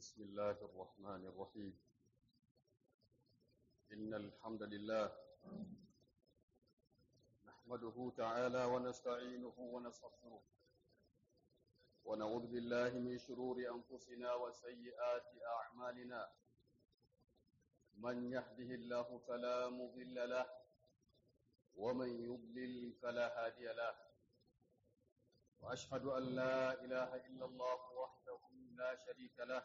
بسم الله الرحمن الرحيم إن الحمد لله نحمده تعالى ونستعينه ونستغفره ونعوذ بالله من شرور أنفسنا وسيئات أعمالنا من يهده الله فلا مضل له ومن يضلل فلا هادي له وأشهد أن لا إله إلا الله وحده لا شريك له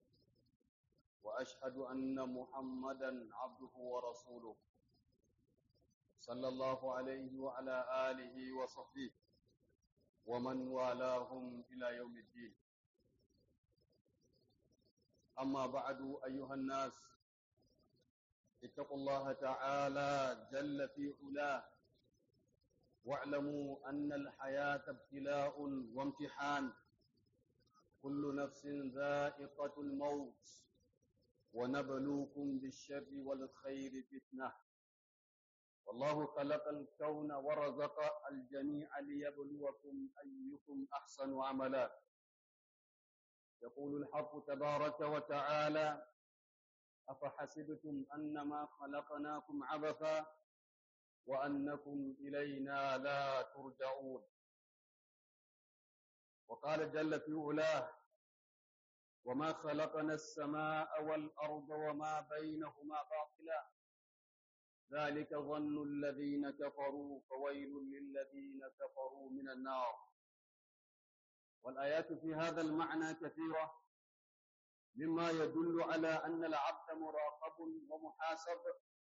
واشهد ان محمدا عبده ورسوله صلى الله عليه وعلى اله وصحبه ومن والاهم الى يوم الدين اما بعد ايها الناس اتقوا الله تعالى جل في علاه واعلموا ان الحياه ابتلاء وامتحان كل نفس ذائقه الموت ونبلوكم بالشر والخير فتنة والله خلق الكون ورزق الجميع ليبلوكم أيكم أحسن عملا يقول الحق تبارك وتعالى أفحسبتم أنما خلقناكم عبثا وأنكم إلينا لا ترجعون وقال جل في علاه وما خلقنا السماء والأرض وما بينهما باطلا ذلك ظن الذين كفروا فويل للذين كفروا من النار والآيات في هذا المعنى كثيرة مما يدل على أن العبد مراقب ومحاسب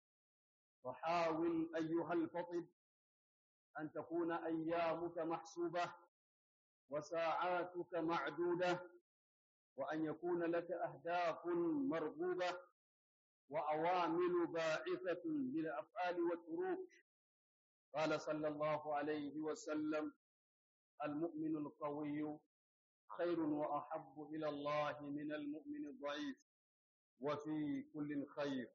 فحاول أيها الفطد أن تكون أيامك محسوبة وساعاتك معدودة وأن يكون لك أهداف مرغوبة وأوامل باعثة للأفعال والتروك قال صلى الله عليه وسلم المؤمن القوي خير وأحب إلى الله من المؤمن الضعيف وفي كل خير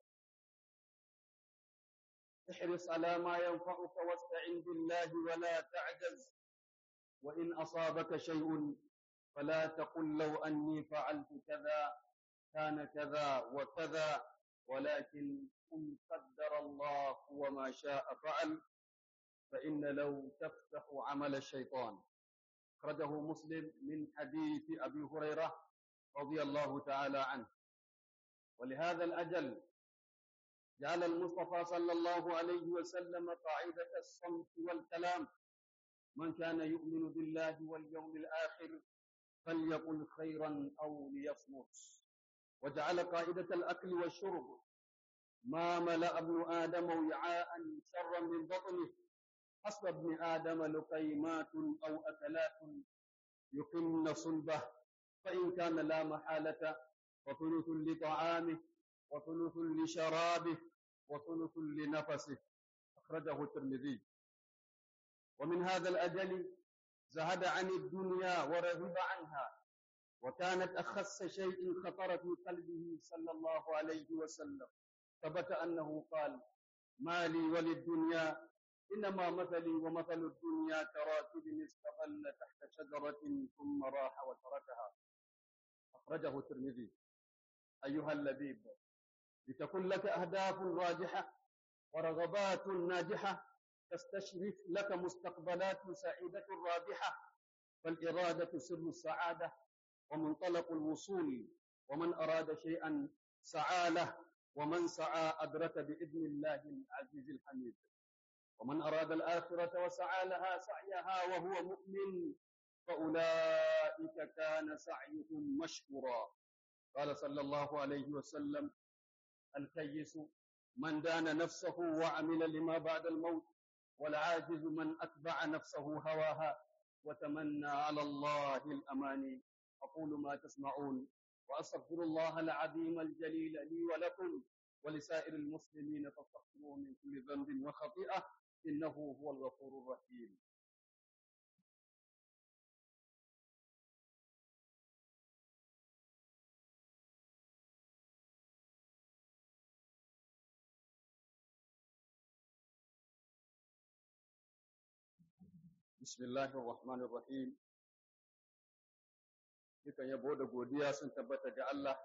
احرص على ما ينفعك واستعن بالله ولا تعجز وإن أصابك شيء فلا تقل لو أني فعلت كذا كان كذا وكذا ولكن قل قدر الله وما شاء فعل فإن لو تفتح عمل الشيطان أخرجه مسلم من حديث أبي هريرة رضي الله تعالى عنه ولهذا الأجل جعل المصطفى صلى الله عليه وسلم قاعدة الصمت والكلام من كان يؤمن بالله واليوم الآخر فليقل خيرا أو ليصمت وجعل قاعدة الأكل والشرب ما ملأ ابن آدم وعاء شرا من بطنه حسب ابن آدم لقيمات أو أكلات يقمن صلبه فإن كان لا محالة وثلث لطعامه وثلث لشرابه وثلث لنفسه أخرجه الترمذي ومن هذا الأجل زهد عن الدنيا ورغب عنها وكانت أخس شيء خطر في قلبه صلى الله عليه وسلم ثبت أنه قال ما لي وللدنيا إنما مثلي ومثل الدنيا كراكب استظل تحت شجرة ثم راح وتركها أخرجه الترمذي أيها اللبيب لتكن لك أهداف راجحة ورغبات ناجحة تستشرف لك مستقبلات سعيدة رابحة فالإرادة سر السعادة ومنطلق الوصول ومن أراد شيئا سعى له ومن سعى أدرك بإذن الله العزيز الحميد ومن أراد الآخرة وسعى لها سعيها وهو مؤمن فأولئك كان سعيهم مشكورا قال صلى الله عليه وسلم الكيس من دان نفسه وعمل لما بعد الموت والعاجز من أتبع نفسه هواها وتمنى على الله الأماني أقول ما تسمعون وأستغفر الله العظيم الجليل لي ولكم ولسائر المسلمين فاستغفروه من كل ذنب وخطيئة إنه هو الغفور الرحيم بسم الله الرحمن الرحيم dukan yabo da godiya sun tabbata ga Allah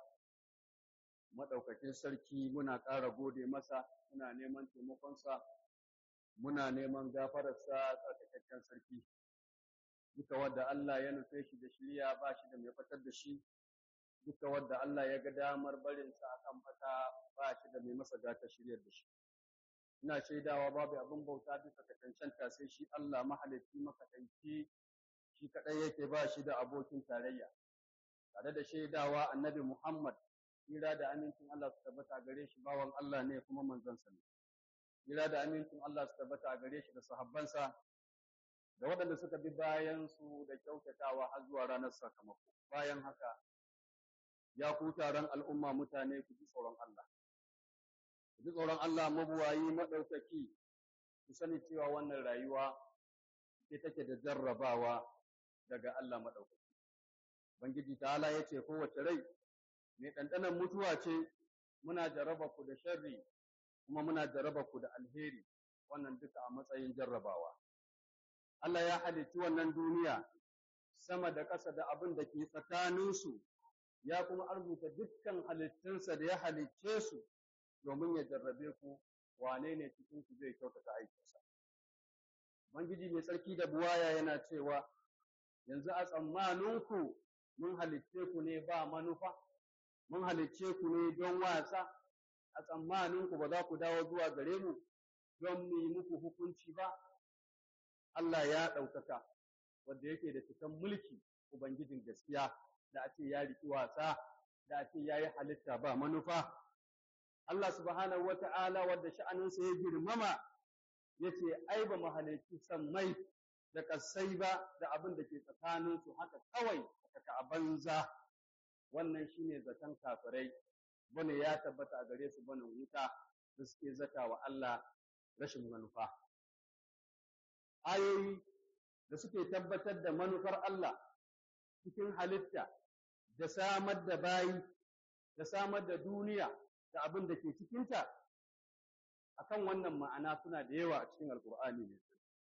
maɗaukakin sarki muna ƙara gode masa muna neman taimakonsa muna neman gafararsa tsarkakakken sarki duka wadda Allah ya nufe shi da shirya ba shi da mai fatar da shi duka wadda Allah ya ga damar barinsa akan fata ba shi da mai masa gata shiryar da shi ina shaidawa babu abin bauta bisa ka cancanta sai shi Allah mahalicci makaɗaici shi kaɗai yake ba shi da abokin tarayya tare da shaidawa annabi Muhammad hira da amincin Allah su tabbata gare shi bawan Allah ne kuma manzansa ne hira da amincin Allah su tabbata gare shi da sahabbansa da waɗanda suka bi bayan su da kyautatawa har zuwa ranar sakamako bayan haka ya ku taron al'umma mutane ku ji tsoron Allah ku ji tsoron Allah mabuwayi maɗaukaki ku sani cewa wannan rayuwa ce take da jarrabawa daga Allah maɗaukaki Ubangiji ta'ala ya ce kowace rai mai ɗanɗanon mutuwa ce muna jarraba ku da sharri kuma muna jarraba ku da alheri wannan duka a matsayin jarrabawa Allah ya halicci wannan duniya sama da ƙasa da abin da ke tsakaninsu ya kuma arzuta dukkan halittunsa da ya halicce su domin ya jarrabe ku wane ne cikin ku zai kyautata aikinsa Ubangiji mai tsarki da buwaya yana cewa yanzu a tsammaninku mun halicce ku ne ba manufa mun halicce ku ne don wasa a tsammaninku ba za ku dawo zuwa gare mu don mu yi muku hukunci ba Allah ya ɗaukaka wanda yake da cikan mulki Ubangijin gaskiya da a ce ya riƙi wasa da a ce ya yi halitta ba manufa Allah subhanahu wa ta'ala wadda sha'aninsa ya girmama ya ce ai ba mu halicci sammai da ƙasai ba da abin da ke tsakaninsu haka kawai saka a banza wannan shine zaton kafirai bane ya tabbata a gare su bane wuta da suke zata wa Allah rashin manufa ayoyi da suke tabbatar da manufar Allah cikin halitta da samar da bayi da samar da duniya da abin da ke cikinta akan wannan ma'ana suna da yawa a cikin alkur'ani ne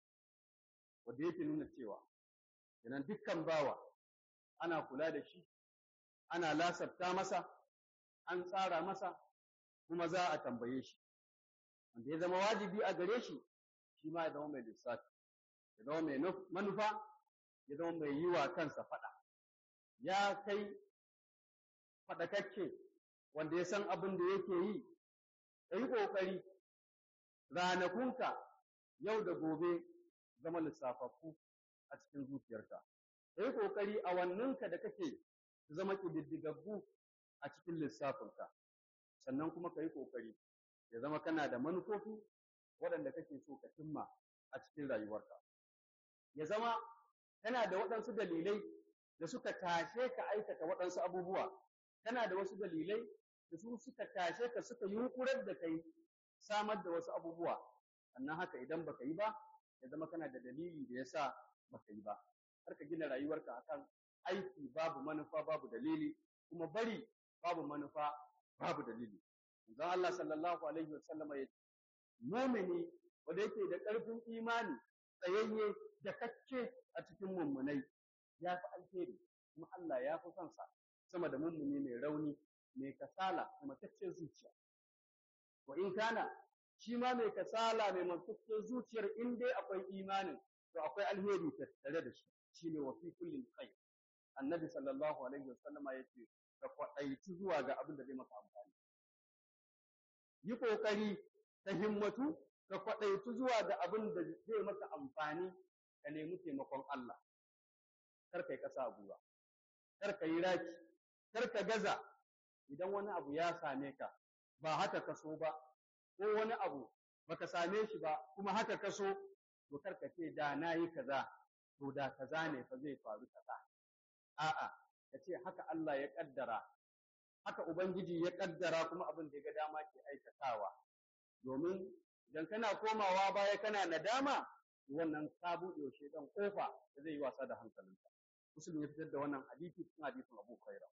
wanda yake nuna cewa kenan dukkan bawa ana kula da shi, ana lasafta masa, an tsara masa, kuma za a tambaye shi. Wanda ya zama wajibi a gare shi, shi ma ya zama mai lissafi, ya zama mai manufa, ya zama mai yi wa kansa faɗa. Ya kai faɗakakke wanda ya san abin da yake yi, ka yi ƙoƙari ranakunka yau da gobe zama lissafaffu a cikin zuciyarka. ka yi ƙoƙari a wanninka da kake zama ƙididdigaggu a cikin lissafinka sannan kuma ka yi ƙoƙari ya zama kana da manufofi waɗanda kake so ka cimma a cikin rayuwarka ya zama kana da waɗansu dalilai da suka tashe ka aikata waɗansu abubuwa kana da wasu dalilai da su suka tashe ka suka yunƙurar da kai samar da wasu abubuwa sannan haka idan baka yi ba ya zama kana da dalili da yasa baka yi ba har ka gina rayuwarka akan aiki babu manufa babu dalili kuma bari babu manufa babu dalili manzon Allah sallallahu alaihi wasallama ya mumini wanda yake da ƙarfin imani tsayayye da kacce a cikin mummunai ya fi alheri kuma Allah ya fi son sa sama da mummuni mai rauni mai kasala da mataccen zuciya wa in kana shi ma mai kasala mai mataccen zuciyar in dai akwai imanin to akwai alheri tattare da shi shine wa fi kullin khair annabi sallallahu alaihi wasallam ya ce ka kwadaici zuwa ga abin da zai maka amfani yi kokari ta himmatu ka kwadaici zuwa ga abin da zai maka amfani ka nemi taimakon Allah kar kai kasa guba kar ka yi raki kar ka gaza idan wani abu ya same ka ba haka ka so ba ko wani abu baka same shi ba kuma haka ka so to kar ka ce da na yi kaza to da kaza ne fa zai faru kaza a'a ka ce haka Allah ya kaddara haka ubangiji ya kaddara kuma abin da ya ga dama ke aikatawa domin idan kana komawa baya kana nadama wannan ka buɗe wa shaidan kofa da zai yi wasa da hankalinka musulmi ya fitar da wannan hadisi cikin hadisin Abu Hurairah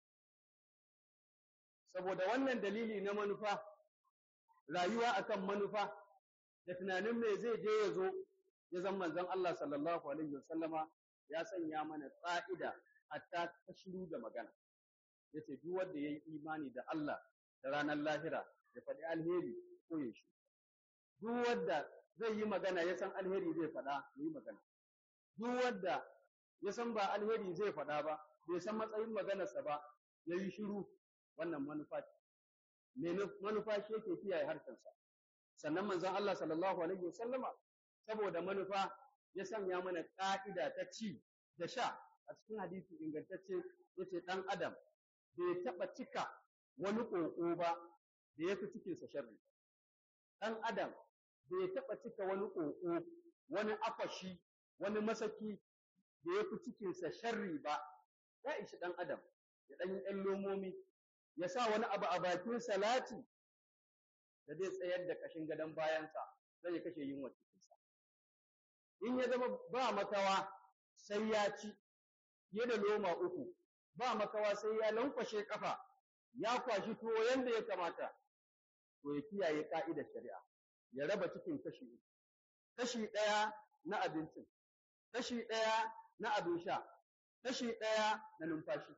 saboda wannan dalili na manufa rayuwa akan manufa da tunanin me zai je ya zo ya zama manzon Allah sallallahu alaihi wasallama ya sanya mana tsa'ida hatta ta shiru da magana yace duk wanda yayi imani da Allah da ranar lahira ya faɗi alheri ko ya shi duk wanda zai yi magana ya san alheri zai faɗa ya yi magana duk wanda ya san ba alheri zai faɗa ba bai san matsayin maganarsa ba ya yi shiru wannan manufa ce manufa shi yake kiyaye harshensa sannan manzon Allah sallallahu alaihi wasallama saboda manufa ya sanya mana ka'ida ta ci da sha a cikin hadisi ingantacce yace dan adam bai taba cika wani koko ba da yafi cikin sa sharri dan adam bai taba cika wani koko wani akwashi wani masaki da yafi cikin sa sharri ba ya ishi dan adam ya dan yi ɗan lomomi ya sa wani abu a bakin salati da zai tsayar da kashin gadon bayansa zai ya kashe yunwa cikinsa in ya zama ba makawa sai ya ci fiye da loma uku ba makawa sai ya lankwashe kafa ya kwashi tuwo yanda ya kamata to ya kiyaye ka'idar shari'a ya raba cikin kashi uku kashi ɗaya na abincin kashi ɗaya na abin sha kashi ɗaya na numfashi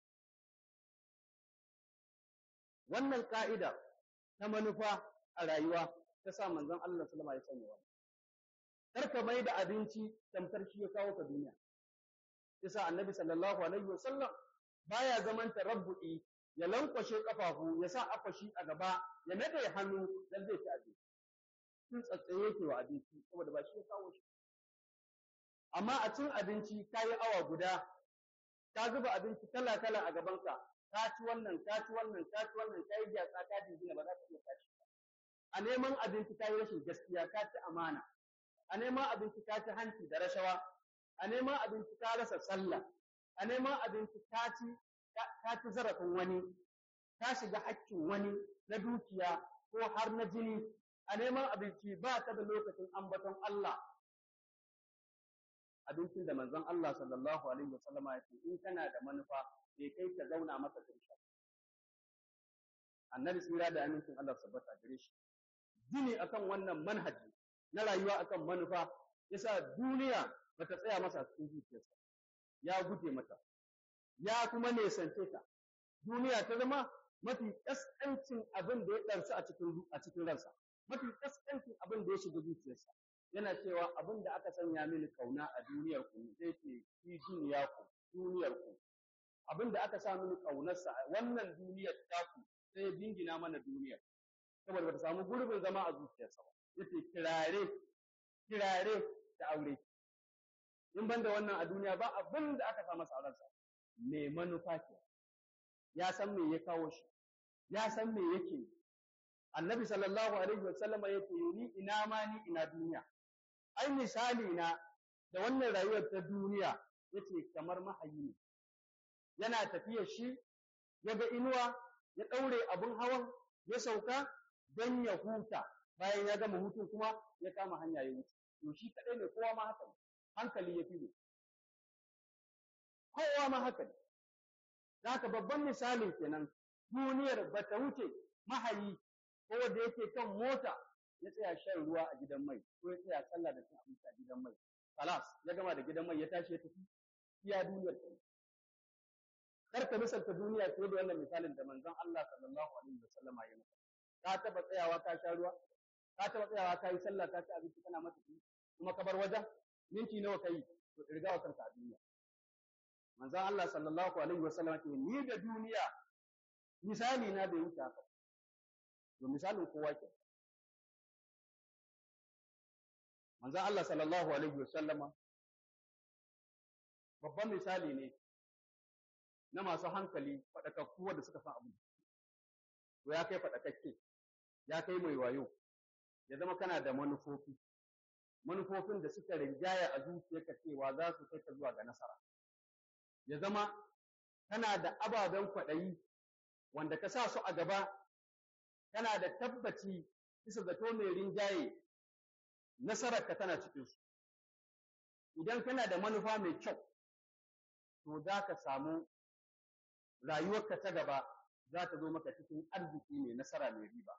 wannan ka'ida ta manufa a rayuwa ta sa manzon Allah sallama ya sanya wannan kar ka mai da abinci tamkar shi ya kawo ka duniya yasa annabi sallallahu alaihi wasallam baya zaman tarabbu'i ya lankwashe kafafu ya sa akwashi a gaba ya nade hannu dan zai ci abinci tun tsatsaye yake wa abinci saboda ba shi ya kawo shi amma a cin abinci kayi awa guda ka zuba abinci kala kala a gabanka ka ci wannan ka ci wannan ka ci wannan ka yi gyatsa ka jingina ba za ka iya tashi ba a neman abinci ka yi rashin gaskiya ka ci amana a neman abinci ka ci hanci da rashawa a neman abinci ka rasa sallah a neman abinci ka ci ka ci zarafin wani ka shiga hakkin wani na dukiya ko har na jini a neman abinci ba ka da lokacin ambaton Allah abincin da manzon Allah sallallahu alaihi wasallama ya ce in kana da manufa bai kai ka zauna masa karshe annabi tsira da amincin Allah sabbata gare shi gini akan wannan manhaji na rayuwa akan manufa yasa duniya bata tsaya masa cikin zuciyarsa ya guje mata ya kuma nesance ta duniya ta zama mafi kaskancin abin da ya ɗarsu a cikin a cikin ransa mafi kaskancin abin da ya shiga zuciyarsa yana cewa abin da aka sanya mini kauna a duniyar ku zai ce fi duniya ku duniyar ku abin da aka sa mini kaunarsa a wannan duniyar taku sai ya dingina mana duniyar saboda bata samu gurbin zama a zuciyarsa ba yace kirare kirare da aure in ban da wannan a duniya ba abin da aka sa masa a ransa mai manufa ke ya san me ya kawo shi ya san me yake annabi sallallahu alaihi wa sallama yake ni ina ma ni ina duniya ai misali na da wannan rayuwar ta duniya yace kamar mahayi ne yana tafiya shi ya ga inuwa ya ɗaure abin hawan ya sauka don ya huta bayan ya gama hutun kuma ya kama hanya ya wuce to shi kaɗai ne kowa ma haka ne hankali ya fi ne kowa ma haka ne da haka babban misalin kenan duniyar ba ta wuce mahayi ko wanda yake kan mota ya tsaya shan ruwa a gidan mai ko ya tsaya sallah da cin abinci a gidan mai kalas ya gama da gidan mai ya tashi ya tafi iya duniyar ta kar ka misalta duniya fiye da wannan misalin da manzon Allah sallallahu alaihi wasallam ya maka ka taba tsayawa ka sha ruwa ka taba tsayawa ka yi sallah ka ci abinci kana mata kuma ka bar wajen minti nawa kai to irga wa kanka a duniya manzon Allah sallallahu alaihi wasallam ce ni da duniya misali na bai wuce haka to misalin kowa ke manzon Allah sallallahu alaihi wasallama babban misali ne na masu hankali faɗakakku wanda suka san abu to ya kai faɗakakke ya kai mai wayo ya zama kana da manufofi manufofin da suka rinjaya a zuciyarka cewa za su kai ka zuwa ga nasara ya zama kana da ababen kwaɗayi wanda ka sa su a gaba kana da tabbaci bisa zato mai rinjaye nasararka tana cikinsu idan kana da manufa mai kyau to za ka samu rayuwarka ta gaba za ta zo maka cikin arziki mai nasara mai riba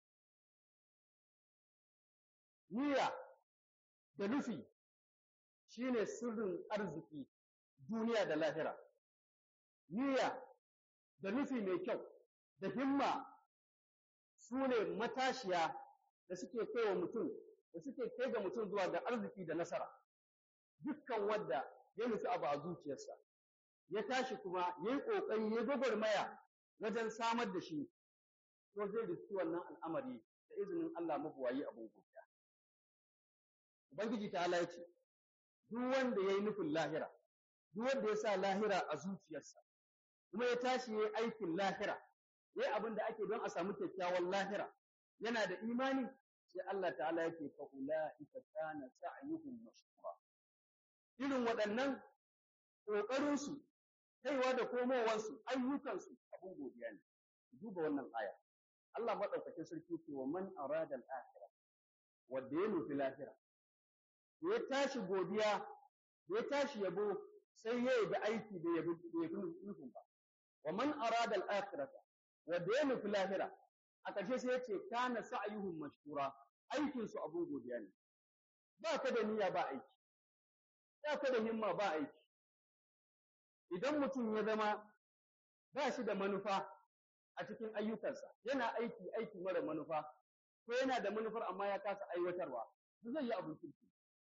niyya da nufi shine sirrin arziki duniya da lahira niyya da nufi mai kyau da himma su ne matashiya da suke kai wa mutum da suke kai ga mutum zuwa ga arziki da nasara dukkan wanda ya nufi abu a zuciyarsa ya tashi kuma ya yi ƙoƙari ya gwagwarmaya wajen samar da shi to zai riski wannan al'amari da izinin Allah mabuwayi abin godiya ubangiji ta Allah ya ce duk wanda ya yi nufin lahira duk wanda ya sa lahira a zuciyarsa kuma ya tashi ya yi aikin lahira ya yi abin da ake don a samu kyakkyawan lahira yana da imani sai Allah ta'ala yake fa ulaika kana sa'yuhum mashkura irin waɗannan ƙoƙarinsu kaiwa da komowarsu ayyukansu abin godiya ne duba wannan aya Allah maɗaukakin sarki ce wa man arada al-akhirah wanda ya nufi lahira ya tashi godiya ya tashi yabo sai ya yi da aiki da yabi nufin ba wa man arada al-akhirah wanda ya nufi lahira a ƙarshe sai ya ce kana sa'yuhum mashkura aikin su abun godiya ne ba ka da niyya ba aiki ba ka da himma ba aiki idan mutum ya zama ba shi da manufa a cikin ayyukansa yana aiki aiki mara manufa ko yana da manufar amma ya kasa aiwatarwa ba zai yi abin kirki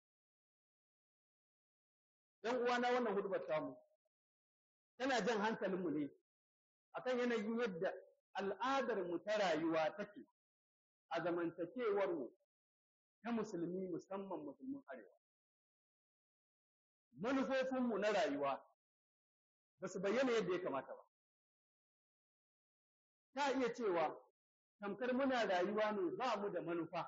dan uwana wannan hudubar tamu tana jan hankalinmu ne akan yanayin yadda al'adar mu ta rayuwa take a zamantakewar mu ta musulmi musamman musulmin arewa manufofin mu na rayuwa ba su bayyana yadda ya kamata ba ta iya cewa tamkar muna rayuwa ne ba mu da manufa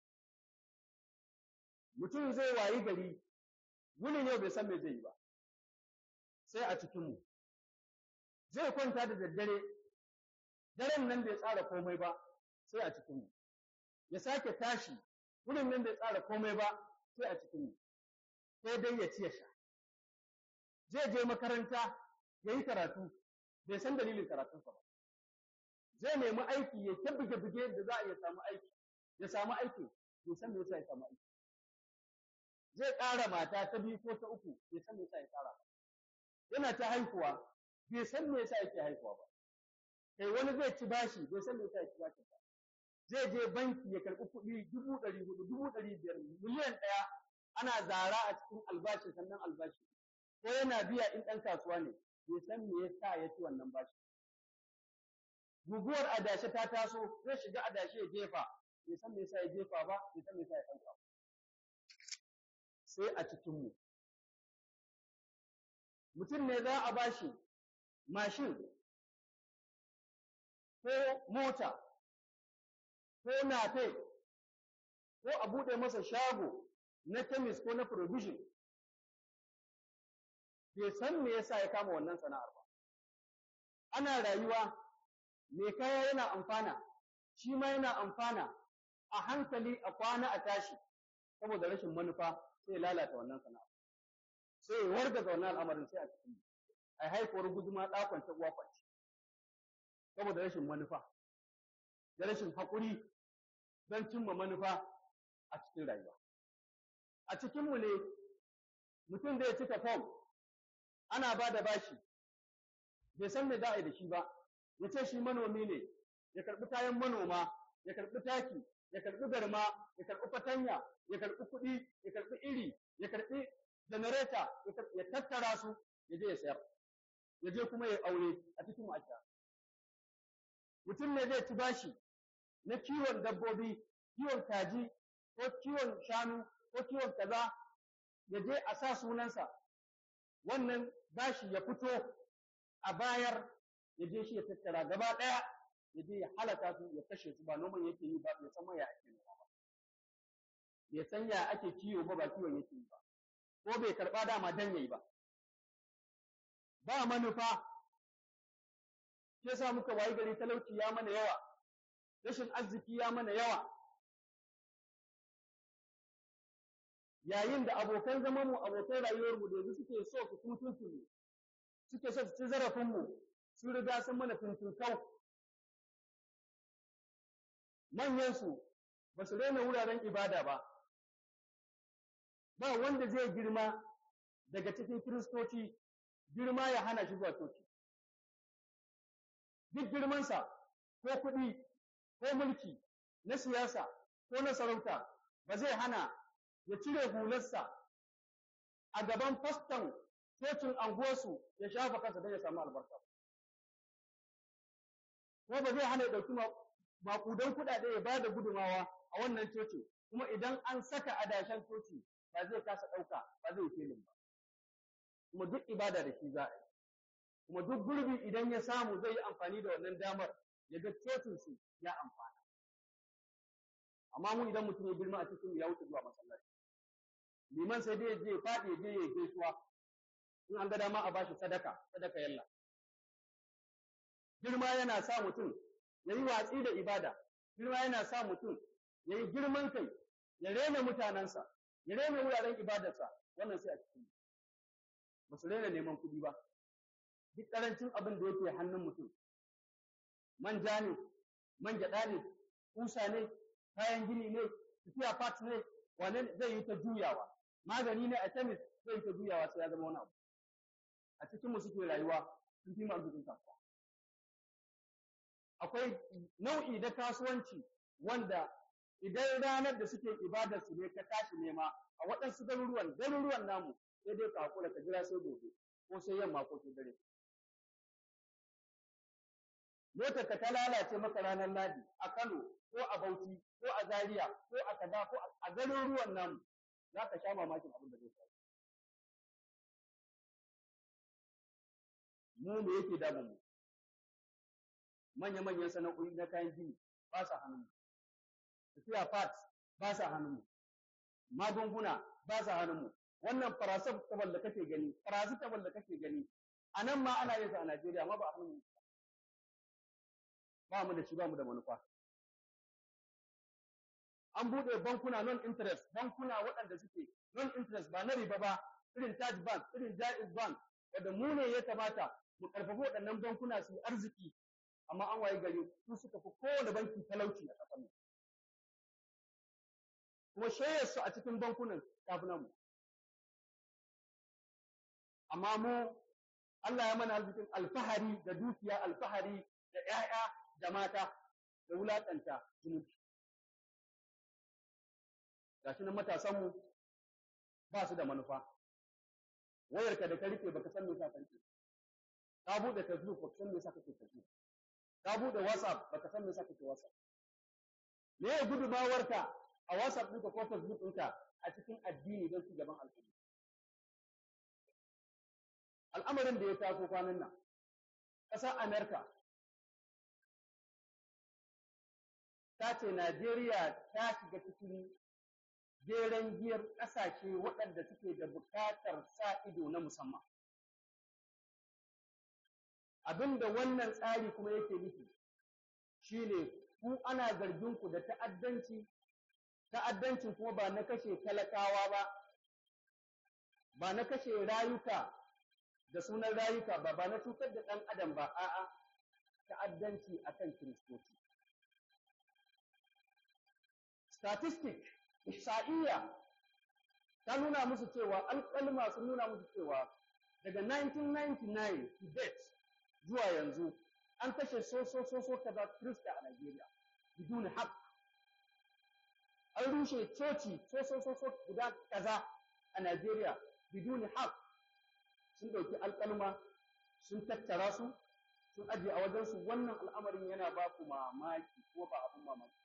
mutum zai wayi gari wuni ne bai san me zai yi ba sai a cikinmu zai kwanta da daddare daren nan bai tsara komai ba sai a cikinmu ya sake tashi wurin nan bai tsara komai ba sai a cikinmu sai dai ya ci ya sha zai je makaranta ya yi karatu bai san dalilin karatunsa ba zai nemi aiki ya ta buge-buge da za a iya samu aiki ya samu aiki bai san me yasa ya samu aiki zai ƙara mata ta biyu ko ta uku bai san me yasa ya ƙara ba yana ta haihuwa bai san me yasa yake haihuwa ba kai wani zai ci bashi bai san me yasa ya ci bashi ba zai je banki ya karɓi kuɗi dubu ɗari hudu dubu ɗari biyar miliyan ɗaya ana zara a cikin albashi sannan albashi ko yana biya in ɗan kasuwa ne bai san me yasa ya ci wannan bashi guguwar adashe ta taso zai shiga adashe ya jefa bai san me yasa ya jefa ba bai san me yasa ya ɗauka ba sai a cikinmu mutum ne za a bashi mashin ko mota ko nafe ko a buɗe masa shago na chemist ko na provision bai san me yasa ya kama wannan sana'ar ba ana rayuwa mai kaya yana amfana shi ma yana amfana a hankali a kwana a tashi saboda rashin manufa sai lalata wannan sana'a sai ya wargaza wannan al'amarin sai a cikin a haifuwar guduma ɗakon ta uwa kwanci saboda rashin manufa da rashin haƙuri don cimma manufa a cikin rayuwa a cikinmu ne mutum zai cika fom ana ba da bashi bai san me za a yi da shi ba ya ce shi manomi ne ya karɓi kayan manoma ya karɓi taki ya karɓi garma ya karɓi fatanya ya karɓi kuɗi ya karɓi iri ya karɓi janareta ya tattara su ya je ya sayar ya je kuma ya aure a cikin ma'aikata mutum ne zai ci bashi na kiwon dabbobi kiwon kaji ko kiwon shanu ko kiwon kaza ya je a sa sunansa wannan bashi ya fito a bayar ya je shi ya tattara gaba ɗaya ya je ya halaka su ya kashe su ba noman yake yi ba bai san ya ake noma ba bai san ya ake kiwo ba ba kiwon yake yi ba ko bai karɓa dama dan yayi ba ba manufa shi yasa muka wayi gari talauci ya mana yawa rashin arziki ya mana yawa yayin da abokan zaman mu abokan rayuwar mu da yanzu suke so su mutuncin mu suke so su ci zarafin mu sun riga sun mana fintinkau manyan su ba su daina wuraren ibada ba ba wanda zai girma daga cikin kiristoci girma ya hana shi zuwa coci duk girmansa ko kuɗi ko mulki na siyasa ko na sarauta ba zai hana ya cire hularsa a gaban faston cocin anguwarsu ya shafa kansa don ya samu albarka ko ba zai hana ya ɗauki maƙudan kuɗaɗe ya ba da gudumawa a wannan cocin kuma idan an saka adashen coci ba zai kasa ɗauka ba zai filin ba kuma duk ibada da shi za a yi kuma duk gurbi idan ya samu zai yi amfani da wannan damar ya ga cocin su ya amfana amma mu idan mutum ya girma a cikin ya wuce zuwa masallaci liman sai dai ya je ya faɗi ya je ya gaisuwa in an ga dama a bashi sadaka sadaka yalla girma yana sa mutum ya yi watsi da ibada girma yana sa mutum ya yi girman kai ya rena mutanensa ya rena wuraren ibadarsa wannan sai a cikin ba su rena neman kuɗi ba duk ƙarancin abin da yake hannun mutum manja ne man gyaɗa ne kusa ne kayan gini ne tafiya part ne wane zai yi ta juyawa magani ne a kemis zai yi ta juyawa sai ya zama wani abu a cikin mu suke rayuwa sun fi mu arzikin kasuwa akwai nau'i na kasuwanci wanda idan ranar da suke ibadar su ne ka tashi nema a waɗansu garuruwan garuruwan namu sai dai ka hakura ka jira sai gobe ko sai yamma ko sai dare motar ka ta lalace maka ranar ladi a Kano ko a Bauchi ko a Zaria ko a Kaza ko a garuruwan namu za ka sha mamakin abin da zai faru mu me yake damun mu manya-manyan sana'o'i na kayan gini ba sa hannun mu tafiya parts ba sa hannun mu magunguna ba sa hannun mu wannan paracetamol da kake gani paracetamol da kake gani a nan ma ana yin sa a Najeriya amma ba a hannun mu ba mu da shi ba mu da manufa an buɗe bankuna non interest bankuna waɗanda suke non interest ba na riba ba irin Taj Bank irin Jaiz Bank wanda mu ne ya kamata mu karfafa waɗannan bankuna su arziki amma an waye gari su suka fi kowane banki talauci a ƙasar mu kuma shayar su a cikin bankunan tafi namu amma mu Allah ya mana arzikin alfahari da dukiya alfahari da ƴaƴa da mata da wulaƙanta zumunci gashi nan matasan mu ba su da manufa wayarka da ka rike baka san me yasa ka rike ka bude facebook baka san me yasa kake facebook ka bude whatsapp baka san me yasa kake whatsapp me ya gudumawarka a whatsapp ɗinka ko facebook ɗinka a cikin addini don ci gaban al'umma al'amarin da ya taso kwanan nan ƙasar amerika ta ce najeriya ta shiga cikin jeren giyar ƙasashe waɗanda suke da buƙatar sa ido na musamman. Abin da wannan tsari kuma yake nufi shi ne ku ana zargin ku da ta'addanci, ta'addancin kuma ba na kashe talakawa ba, ba na kashe rayuka da sunan rayuka ba, ba na cutar da ɗan adam ba, a'a ta'addanci akan kiristoci. Statistic ihsa'iyya ta nuna musu cewa alƙalma sun nuna musu cewa daga 1999 to date zuwa yanzu an kashe so so so so kaza Kirista a Najeriya biduni haq an rushe coci so so so so guda kaza a Najeriya biduni haq sun ɗauki alƙalma sun tattara su sun ajiye a wajen su wannan al'amarin yana ba ku mamaki ko ba abun mamaki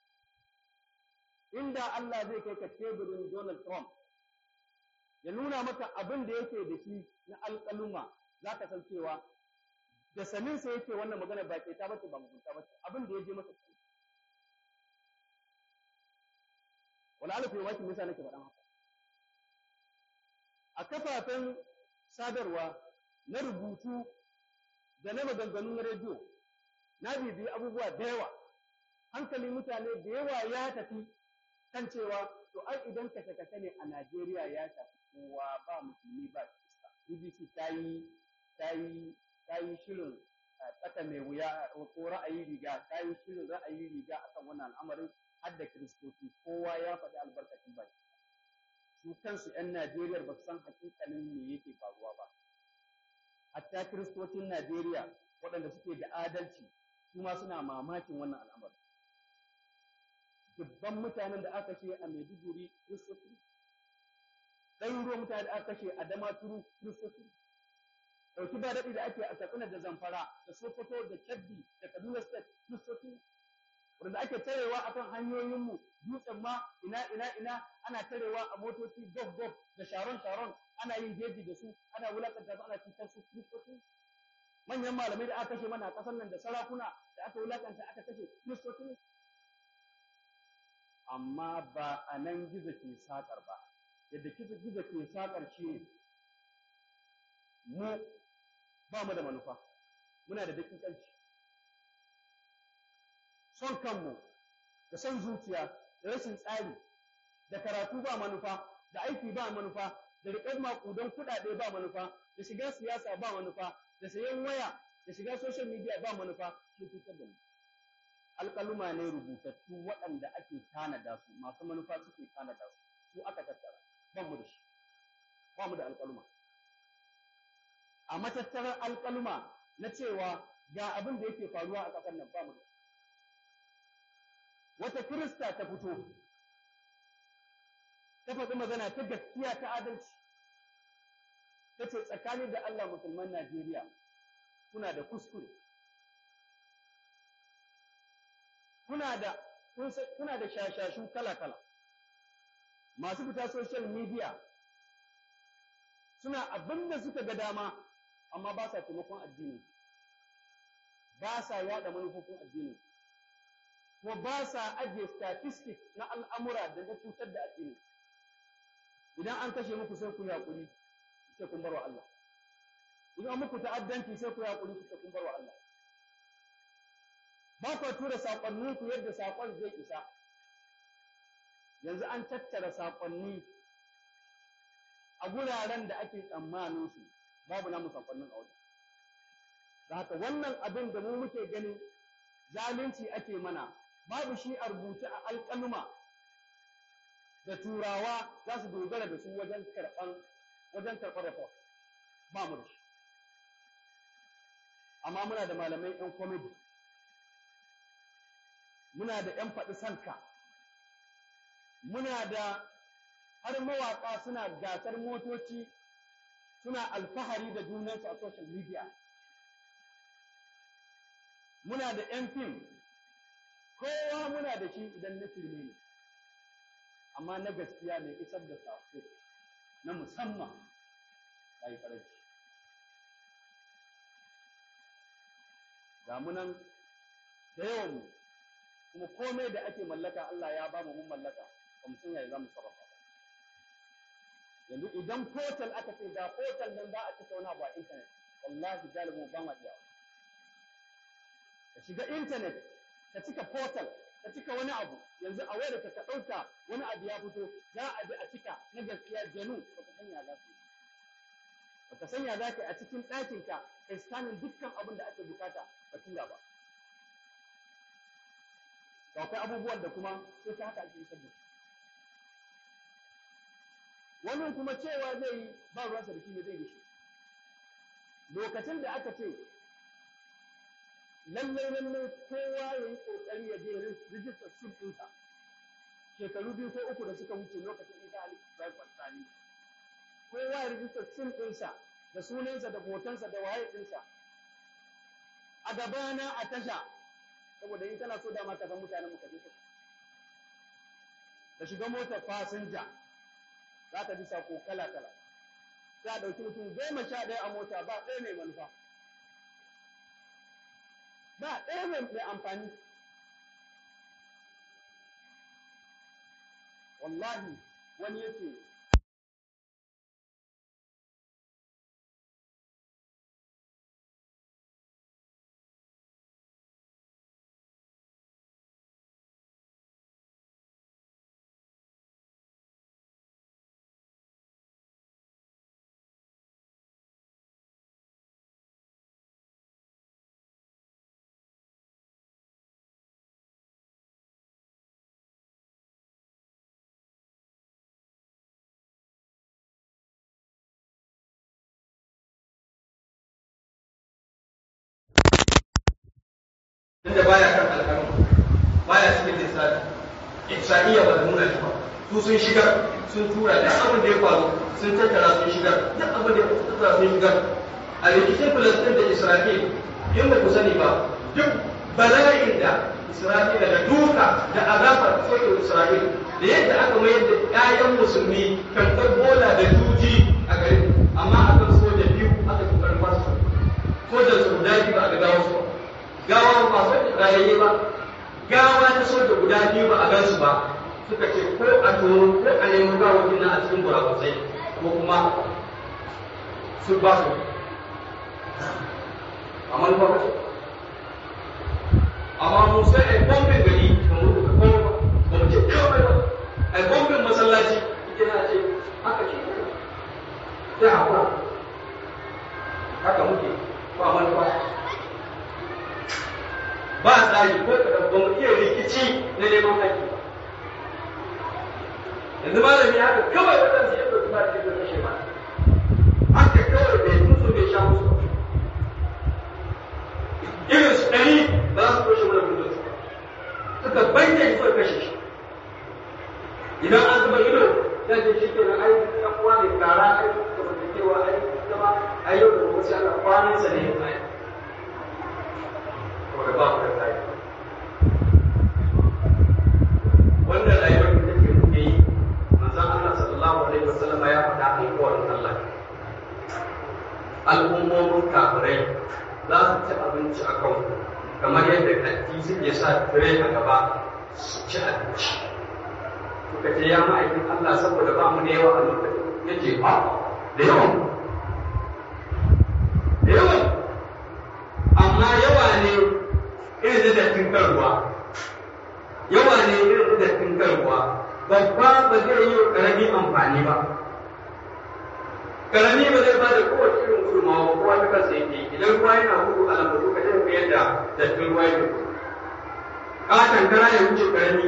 inda Allah zai kai ka teburin Donald Trump ya nuna maka abin da yake da shi na alƙaluma za ka san cewa da saninsa yake wannan magana ba ke ta bace ba mugunta bace abin da ya je masa kai wala alfi wa kin nake faɗan haka a kafafen sadarwa na rubutu da na maganganu na rediyo na bibiyi abubuwa da yawa hankalin mutane da yawa ya tafi kan cewa to ai idan kashe-kashe ne a Najeriya ya shafi kowa ba musulmi ba Kirista. BBC ta yi ta yi ta yi shirin tsaka mai wuya ko ra'ayi riga ta yi shirin ra'ayi riga akan wannan al'amarin har da Kiristoci kowa ya faɗi albarkacin baki. Su kansu 'yan Najeriya ba su san hakikanin me yake faruwa ba. Hatta Kiristocin Najeriya waɗanda suke da adalci su ma suna mamakin wannan al'amari dubban mutanen da aka kashe a Maiduguri Kiristoci ɗaruruwan mutane da aka kashe a Damaturu Kiristoci ɗauki ba daɗi da ake a Katsina da Zamfara da Sokoto da Kebbi da Kaduna State Kiristoci wanda ake tarewa akan hanyoyinmu dutsen ma ina ina ina ana tarewa a motoci gof gof da sharon sharon ana yin jeji da su ana wulakanta su ana cutar su Kiristoci manyan malamai da aka kashe mana a ƙasar nan da sarakuna da aka wulakanta aka kashe Kiristoci amma ba a nan gizo ke sakar ba yadda gizo gizo ke sakar shi ne mu ba mu da manufa muna da dakikanci son kanmu da son zuciya da rashin tsari da karatu ba manufa da aiki ba manufa da riƙar maƙudan kuɗaɗe ba manufa da shiga siyasa ba manufa da sayan waya da shiga social media ba manufa shi fitar da mu alƙaluma ne rubutattu waɗanda ake tanada su masu manufa suke tanada su su aka tattara ba mu da shi ba mu da alƙaluma a matattarar alƙaluma na cewa ga abin da yake faruwa a ƙasar nan ba mu da shi wata kirista ta fito ta faɗi magana ta gaskiya ta adalci ta ce tsakanin da Allah musulman Najeriya kuna da kuskure kuna da kuna da shashashu kala-kala masu fita social media suna abin da suka ga dama amma ba sa taimakon addini ba sa yada manufofin addini kuma ba sa ajiye statistics na al'amura da na cutar da addini idan an kashe muku sai ku yi haƙuri sai kun barwa Allah idan an muku ta'addanci sai ku yi haƙuri sai kun barwa Allah ba ku tura saƙonni ku yadda saƙon zai isa yanzu an tattara saƙonni a guraren da ake tsammanin su babu namu saƙonnin a wajen da haka wannan abin da mu muke ganin zalunci ake mana babu shi a rubuce a alƙaluma da turawa za su dogara da su wajen karɓan wajen karɓar report ba mu da shi amma muna da malamai ƴan comedy muna da ƴan faɗi sanka muna da har mawaƙa suna gasar motoci suna alfahari da junansu a social media muna da ƴan fim kowa muna da shi idan na firme ne amma na gaskiya mai isar da sako na musamman ya yi karanci ga munan da yawan mu kuma komai da ake mallaka Allah ya ba mu mun mallaka ba mu san yaya za mu sarrafa yanzu idan portal aka ce ga portal nan za a cika wani abu a internet wallahi galibu ba ma iya ka shiga internet ka cika portal ka cika wani abu yanzu a wayar ka ɗauka wani abu ya fito za a bi a cika na gaskiya janu baka sanya za ka baka sanya za ka a cikin ɗakin ka kai scanning dukkan abin da ake bukata ka tura ba to akwai abubuwan da kuma sai ta haka ake isar da wani kuma cewa zai yi ba ruwansa da shi ne zai gishi lokacin da aka ce lallai lallai kowa ya yi ƙoƙari ya je rijistar sim ɗinsa shekaru biyu ko uku da suka wuce lokacin isa ali ibrahim fatsani kowa ya rijistar sim ɗinsa da sunansa da hotonsa da waye ɗinsa a gabana a tasha saboda in kana so dama ka san mutanen mu ka je ka shiga motar fasinja za ka ji sako kala kala sai a ɗauki mutum goma sha ɗaya a mota ba ɗaya mai manufa ba ɗaya mai amfani wallahi wani yake tunda baya kan alƙalmi baya cikin lissafi ihsaniya ba da nuna shi ba su sun shigar sun tura duk abin da ya faru sun tattara sun shigar duk abin da ya tattara sun shigar a rikicin filistin da isra'il in ba ku sani ba duk bala'in da isra'ila da duka da azabar sokin isra'il da yadda aka mayar da 'ya'yan musulmi kan bola da juji a garin amma akan soja biyu aka fi karfa su sojan su guda biyu ba a ga gawa su gawa ba soja rayayye ba gawa ta soja guda biyu ba a gansu ba suka ce ko a tono ko a nemo gawakin nan a cikin burakusai ko kuma su ba su amma ba ba amma mu sai ai bombin gari ba mu duka kowa ba ba mu ce kawai ba ai bombin masallaci ita na ce haka ce sai haƙura haka muke ba manufa ba tsari ko kaɗan ba mu iya rikici na neman haƙƙi ba yanzu malami haka kawai waɗansu ya ɗauki ba ta yi kashe ba haka kawai bai musu bai sha musu irin su ɗari za su kashe mana gudun su suka bayyana shi suka kashe shi idan an zuba ido ya ce shi kenan ai ɗan uwa ne kara ai zamantakewa ai zama ai yau da gobe sai ana kwanan sa ne ya tsaya saboda ba ku da tsari wannan rayuwar da take muke yi manzon Allah sallallahu alaihi wasallam ya faɗa alƙawarin Allah al'ummomin kafirai za su ci abinci a kan kamar yadda kanti suke sa tire a gaba su ci abinci suka ce ya ma'aikin Allah saboda ba mu da yawa a lokacin ya ce ba da yawan da yawan amma yawa ne irin da dattin karuwa yawa ne irin da dattin karuwa babba ba zai yi wa ƙarami amfani ba karami ba zai bada kowace irin gudunmawa ba kowa ta kansa yake idan ruwa yana gudu a lambatu ka zai koyar da dattin ruwa yake gudu ƙaton kara ya wuce karami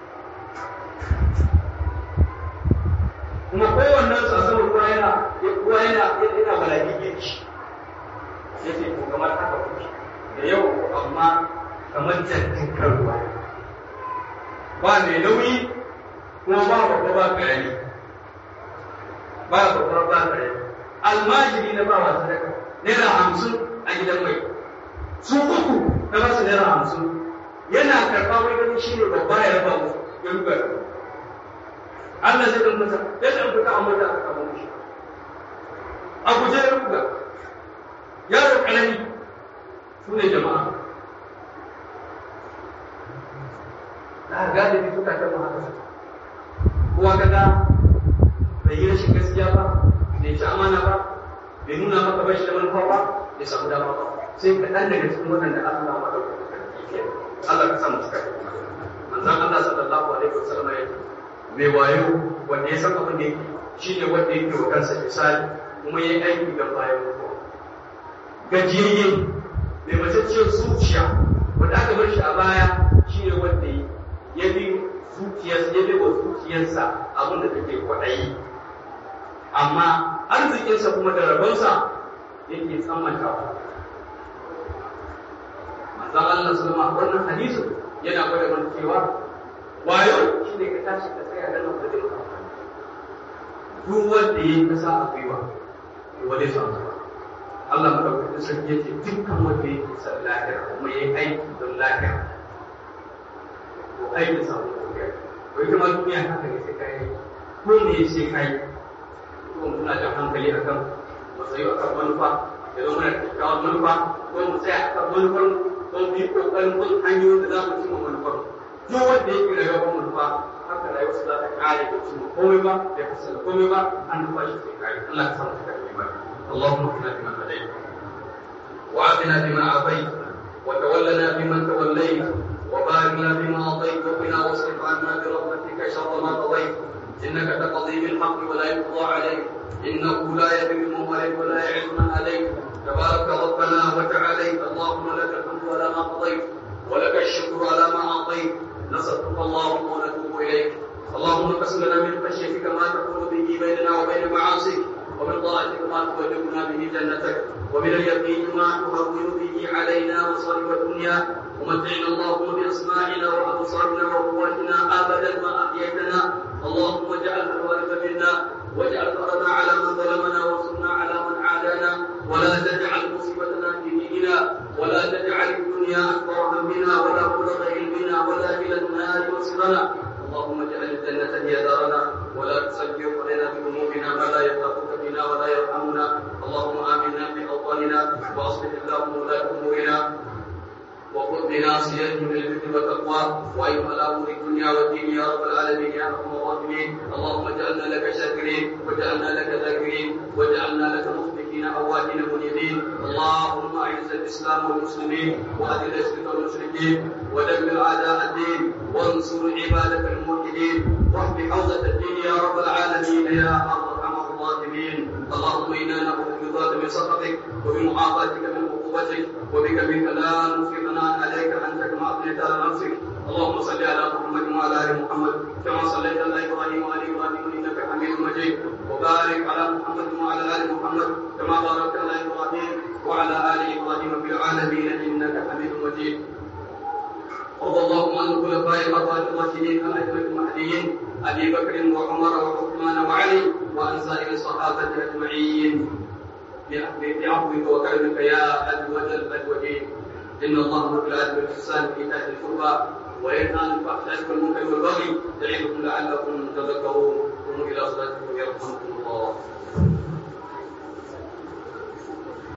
kuma kowannen su a sama ruwa yana ruwa yana yana balagi girki yake ko kamar haka kuke da yau amma kamar dattin kan ruwa ba mai nauyi kuma ba babba ba karami ba babbar ba kare almajiri na ba wasu daga naira hamsin a gidan mai su uku na ba su naira hamsin yana karɓa wai ganin shi ne babba ya raba mu ya ruga da Allah zai ɗan masa ya ɗan fita a mota aka kama shi a guje ya ruga yaro ƙarami su ne jama'a da galibi suka ta haka kowa kaga bai yi rashin gaskiya ba bai ci amana ba bai nuna maka bashi da manufa ba bai samu dama ba sai ka ɗan daga cikin waɗanda Allah ma ɗauka da karfi Allah ka samu cika manzon Allah sallallahu alaihi wasallam ya ce mai wayo wanda ya san abin da yake shine wanda yake wa kansa misali kuma ya yi aiki don bayan mutuwa gajiyayye mai matacciyar zuciya wanda aka bar shi a baya shine wanda ya bi zuciyarsa ya bi wa zuciyarsa abin da take kwaɗayi amma arzikinsa kuma da rabonsa yake tsammantawa manzon Allah sallama wannan hadisin yana gwada mana cewa wayo shi ne ka tashi ka tsaya da nan da duk wanda ya yi kasa a gwiwa to wani samu Allah madaukakin sarki yace dukkan wanda ya yi san lahira kuma ya yi aiki don lahira to aikin sa ko ya ko ita ma duniya haka ne sai kai ko ne sai kai ko muna jan hankali akan matsayi akan manufa ya zo mana kyakkyawar manufa ko mu tsaya akan manufar ko mu yi kokarin bin hanyoyin da za mu cimma manufar duk wanda yake rayuwar manufa haka rayuwar za ta kare da cimma komai ba da fasala komai ba an nufa shi sai kare Allah ka samu cika imani اللهم اهدنا فيمن هديت وعافنا فيمن عافيت وتولنا فيمن توليت وبارك لنا فيما اعطيت وقنا واصرف عنا برحمتك شر ما قضيت انك تقضي بالحق ولا يقضى عليك انه لا يذل من وليت ولا يعز من عليك تبارك ربنا وتعاليت اللهم لك الحمد على ما قضيت ولك الشكر على ما اعطيت نصرفك اللهم ونتوب اليك اللهم اقسم لنا من خشيتك ما تكون به بيننا وبين معاصيك ومن طاعتك ما تبلغنا به جنتك ومن اليقين ما تهون به علينا مصائب الدنيا الدنيا ومتعنا اللهم بأسماعنا وأبصارنا وقواتنا أبدا ما أحييتنا اللهم اجعل الوارث منا واجعل ثأرنا على من ظلمنا وانصرنا على من عادانا ولا تجعل مصيبتنا في ديننا ولا تجعل الدنيا أكبر همنا ولا مبلغ علمنا ولا إلى النار مصيرنا اللهم اجعل الجنة هي دارنا ولا تسلط علينا بذنوبنا ما لا يخافك بنا ولا يرحمنا اللهم آمنا في أوطاننا وأصلح اللهم ولاة أمورنا وخذ بناصيتهم للبر والتقوى وأيها الأمر الدنيا والدين يا رب العالمين يا أرحم الراحمين اللهم اجعلنا لك شاكرين واجعلنا لك ذاكرين واجعلنا لك مخبتين أواهين منيبين اللهم أعز الإسلام والمسلمين وأذل الشرك والمشركين ودمر أعداء الدين وانصر عبادك الموحدين واحم حوزة الدين يا رب العالمين يا أرحم الراحمين اللهم إنا نعوذ برضاك من سخطك وبمعافاتك من عقوبتك وبك منك لا نحصي ثناء عليك أنت كما أثنيت على نفسك اللهم صل على محمد وعلى آل محمد كما صليت على إبراهيم وعلى إبراهيم إنك حميد مجيد وبارك على محمد وعلى آل محمد كما باركت على إبراهيم وعلى آل إبراهيم في العالمين إنك حميد مجيد وارض اللهم عن الخلفاء الأربعة الراشدين الأئمة المهديين أبي بكر وعمر وعثمان وعلي وعن سائر الصحابة أجمعين بعفوك وكرمك يا أجود الأجودين إن الله أمر بالعدل والإحسان وإيتاء القربى وينهى عن الفحشاء والمنكر والبغي يعظكم لعلكم تذكرون قوموا إلى صلاتكم يرحمكم الله